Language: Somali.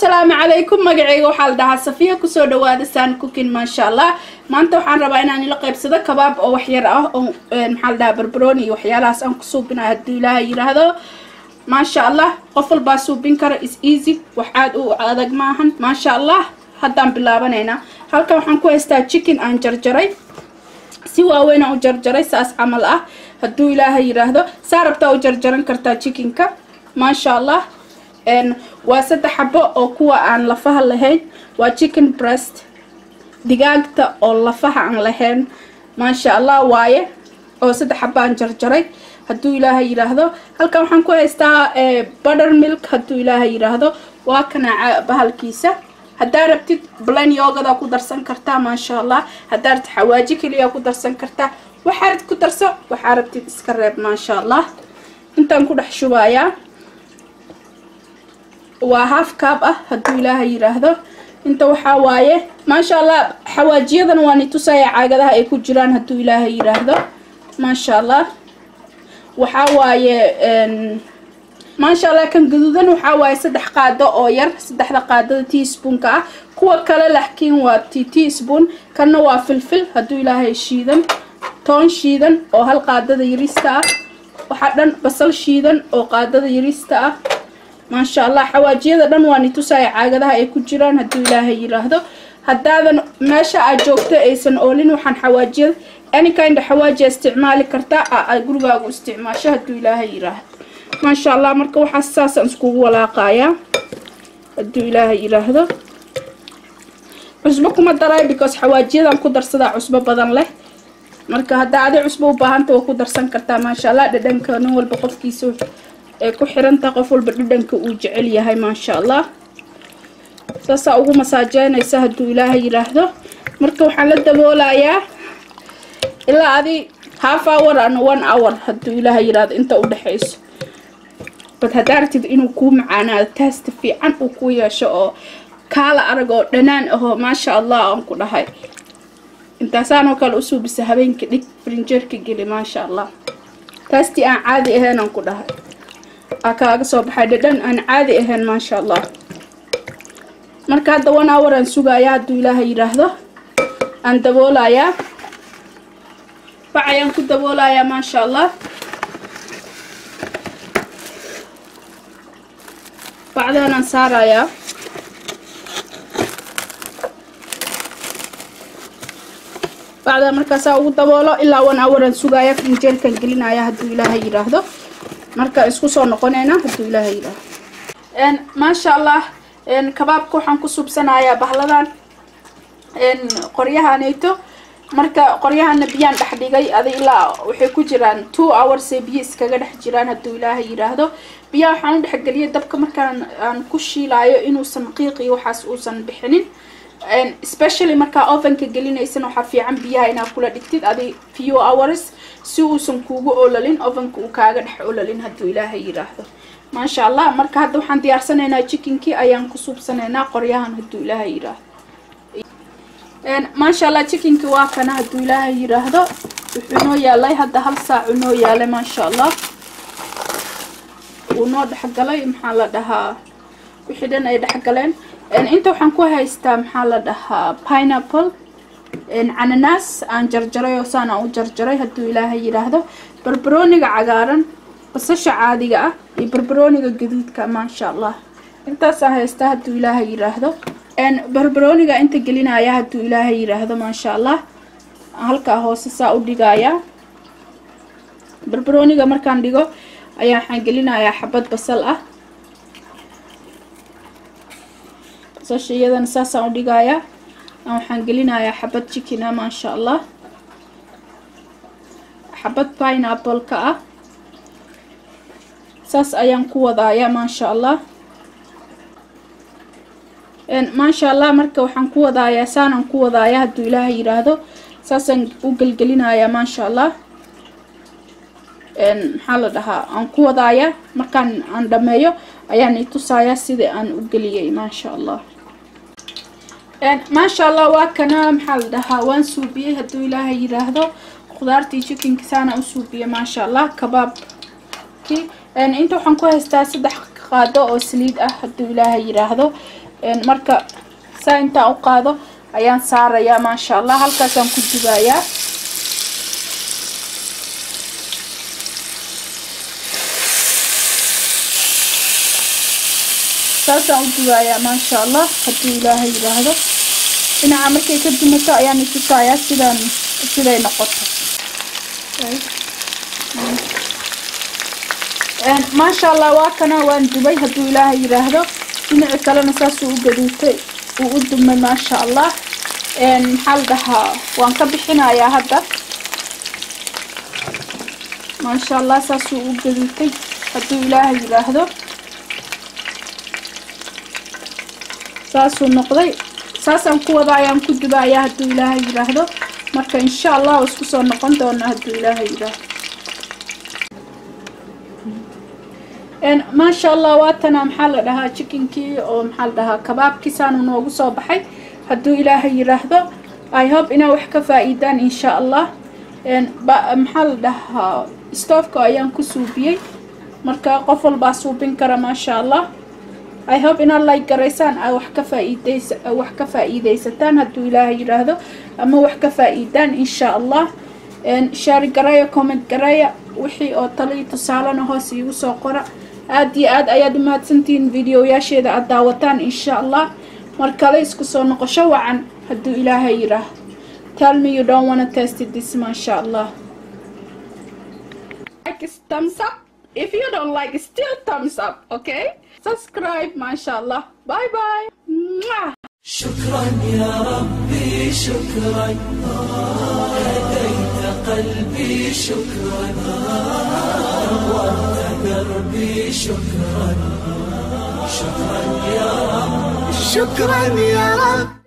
asalaamu calaykum magaceyga waxaa la dhahaa safiya kusoo dhawaada saan cookin maasha allah maanta waxaan rabaa inaan ila qaybsado kabaab oo waxyar ah oo maxaa la dhahaa barbarooni iyo waxyaalahaas aan ku suubinayo haddii ilaaha yiraahdo maasha allah qof walbaa suubin kara is easy wax aad u adag maahan maasha allah haddaan bilaabanaynaa halkan waxaan ku haystaa chicken aan jarjaray si waaweyn aan u jarjaray saas camal ah hadduu ilaaha yiraahdo saa rabtaa u jarjaran kartaa chickenka maasha allah waa saddex xabo oo kuwa aan lafaha lahayn waa chicken breast digaagta oo lafaha aan lahayn maasha allah waaye oo saddex xabo aan jarjaray hadduu ilaaha yiraahdo halkan waxaan ku haystaa butter milk hadduu ilaaha yiraahdo waa kanaaca bahalkiisa haddaa rabtid blan yoogada ku darsan kartaa maasha allah haddaa rabtid xawaaji keliya ku darsan kartaa waxaa rabtid ku darso waxaa rabtid iska reeb maasha allah intaan ku dhex shubayaa waa half cab ah hadduu ilaaha yiraahdo inta waxaa waaye maasha allah xawaajiyadana waa nitusaya caagadaha ay ku jiraan hadduu ilaaha yiraahdo maasha allah waxaa waaye maasha allah kan gaduudan waxaa waaye saddex qaado oo yar saddexda qaadada teaspoonka ah kuwa kale laakiin waa t teaspoon kanna waa filfil hadduu ilaahay shiidan toon shiidan oo hal qaadada yarista ah waxaa dhan basal shiidan oo qaadada yarista ah maasha allah xawaajiyada dhan waa nitusaya caagadaha ay ku jiraan hadduu ilaahay yiraahdo haddaadan meesha aad joogto aysan oolin waxaan xawaajiyada anykinda xawaajiya isticmaali kartaa a gurigaagu isticmaasho hadduu ilaahay yiraahdo maasha allah marka waxaa saasaan iskugu walaaqayaa hadduu ilaahay yiraahdo cusbo kuma daray because xawaajiyadan ku darsadaa cusbo badan leh marka haddaa adi cusbo u baahanta waa ku darsan kartaa maasha allah dhadhanka nin walba qofkiisa ay ku xirantaha qof walba dhadhanka uu jecel yahay maasha allah saasaa ugu masaajeynaysa hadduu ilaaha yiraahdo marka waxaan la daboolayaa ilaa adi half hour and one hour hadduu ilaaha yiraahdo inta u dhexayso bad haddaa ratid inuu kuu macaanaado taasta fiican uu ku yeesho oo kaala arag oo dhanaan ahoo maasha allah aan ku dhahay intaasaanoo kale u suubisa habeenka dhig frinjeerka geli maasha allah taastii aan caadi ahayn aan ku dhahay aa kaaga soo baxay dhadhan aan caadi ahayn maasha allah marka hadda one hour aan sugayaa hadduu ilaaha yiraahdo aan daboolayaa bac ayaan ku daboolayaa maasha allah bacdaanaan saarayaa bacdaa markaasaa ugu daboolo ilaa one hour aan sugayaa frinjeelkan gelinaya hadduu ilaaha yiraahdo marka isku soo noqonayna hadduu ilaaha yidhaaho maasha allah kabaabka waxaan ku subsanayaa bahladan qoryahanayto marka qoryahana biyaan dhex dhigay adi ilaa waxay ku jiraan two hours ee biyo iskaga dhex jiraan hadduu ilaaha yidhaahdo biyaha waxaan u dhexgeliyay dabka markaan aan ku shiilaayo inuusan qiiqi waxaas uusan bixinin especially markaa ovenka gelinaysan waxaa fiican biyaha inaad kula dhigtid adi few hours si uusan kuugu olalin ovenka uu kaaga dhex olalin hadduu ilaaha yiraahdo maasha allah marka hadda waxaan diyaarsanaynaa chickenkii ayaan ku suubsanaynaa qoryahan hadduu ilaaha yiraahdo maasha allah chickenkii waa kana hadduu ilaaha yiraahdo wuxuu noo yaalay hadda hal saacu noo yaalay maasha allah wuu noo dhexgalay maxaa la dhahaa wixii dhan ay dhexgaleen inta waxaan ku haystaa maxaa la dhahaa pineapple cananaas aan jarjaray oo saan aan u jarjaray hadduu ilaaha yiraahdo barbarooniga cagaaran basasha caadiga ah iyo barbarooniga gaduudka maasha allah intaasaan haystaa hadduu ilaaha yiraahdo barbarooniga inta gelinaya hadduu ilaaha yiraahdo maasha allah halkaa hoose saa u dhigayaa barbarooniga markaan dhigo ayaa waxaan gelinayaa xabad basal ah basasha iyadana saasaan u dhigayaa waxaan gelinayaa xabad chicken ah maasha allah xabad pineapple-ka ah saas ayaan ku wadayaa maasha allah maasha allah marka waxaan ku wadayaa saanaan ku wadayaa hadduu ilaaha yiraahdo saasaan u gelgelinayaa maasha allah maxaa la dhahaa aan ku wadayaa markaan aan dhameeyo ayaan itusayaa sidai aan u geliyay maasha allah maasha allah waa kana maxaa la dhahaa waan suubiyey hadduu ilaaha yiraahdo khudaartii chickenka saana u suubiyey maasha allah kabaabkii inta waxaan ku haystaa saddex qaado oo saliid ah hadduu ilaahay yiraahdo marka saa intaan u qaado ayaan saarayaa maasha allah halkaasaan ku dubayaa saasaan u dubayaa maasha allah hadduu ilaahay yiraahdo dhinaca markay ka dumato ayaan itusayaa sidaan siday noqoto maasha allah waa kana waan dubay hadduu ilaahay yiraahdo dhinaci kalena saasuu u gaduutay uu u dumay maasha allah maxaa la dhahaa waan ka bixinayaa hadda maasha allah saasuu u gaduutay hadduu ilaahay yiraahdo saasuu noqday saasaan ku wada ayaan ku dubayaa hadduu ilaahay yiraahdo marka insha allah waa isku soo noqon doona hadduu ilaahay yiraahdo maasha allah waatana maxaa la dhahaa chickenkii oo maxaa la dhahaa kabaabkiisaanu noogu soo baxay hadduu ilaahay yiraahdo i hope inaa wax ka faa-iidaan insha allah maxaa la dhahaa stoofka ayaan ku suubiyey marka qof walbaa suubin kara maasha allah i hope inaad like garaysaan a wax ka faa-iideys wax ka faa-iideysataan hadduu ilaahay yiraahdo ama wax ka faa-iidaan insha allah shaari garaya comment garaya wixii oo taliyo tusaalena hoos iigu soo qora aada iyo aad ayaad umahadsantihiin videoyaasheeda aada daawataan insha allah mar kale isku soo noqosho wacan hadduu ilaahay yiraah tell me you don't wanna test this maasha allah like thumbs up if you don't like still thumbs up okay subscribe maasha allah bye bye Mwah. شكرا يا ربي شكرا هديت قلبي شكرا نورت دربي شكرا شكرا يا رب شكرا يا رب